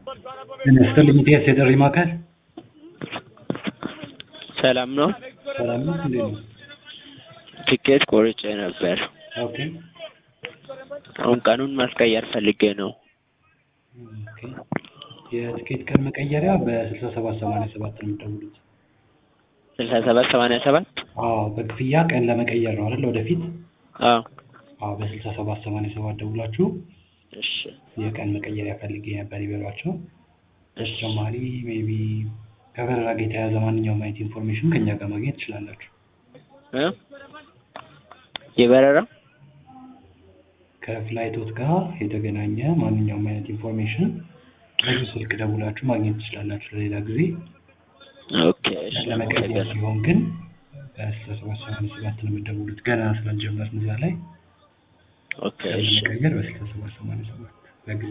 ጤና ይስጥልኝ ኢቲኤስ የጥሪ ማዕከል ሰላም ነው? ሰላም ነው እንዴት ነው? ትኬት ቆርጬ ነበር። ኦኬ አሁን ቀኑን ማስቀየር ፈልጌ ነው። ኦኬ የትኬት ቀን መቀየሪያ በስልሳ ሰባት ሰማንያ ሰባት ነው የምትደውሉት። ስልሳ ሰባት ሰማንያ ሰባት አዎ በክፍያ ቀን ለመቀየር ነው አይደል? ወደፊት አዎ አዎ በስልሳ ሰባት ሰማንያ ሰባት ደውላችሁ እሺ የቀን መቀየሪያ ፈልጌ ነበር ይበሏቸው። በተጨማሪ ሜቢ ከበረራ ጋር የተያያዘ ማንኛውም አይነት ኢንፎርሜሽን ከኛ ጋር ማግኘት ትችላላችሁ። እ የበረራ ከፍላይቶት ጋር የተገናኘ ማንኛውም አይነት ኢንፎርሜሽን በዚህ ስልክ ደውላችሁ ማግኘት ትችላላችሁ። ለሌላ ጊዜ ኦኬ እሺ ለመቀየር አመሰግናለሁ። ሲሆን ግን በስልሳ ሰባት ሰማንያ ሰባት ነው የምትደውሉት። ገና ስላልጀመርን እዛ ላይ ኦኬ እሺ ለመቀየር በስልሳ ሰባት ሰማንያ ሰባት በጊዜ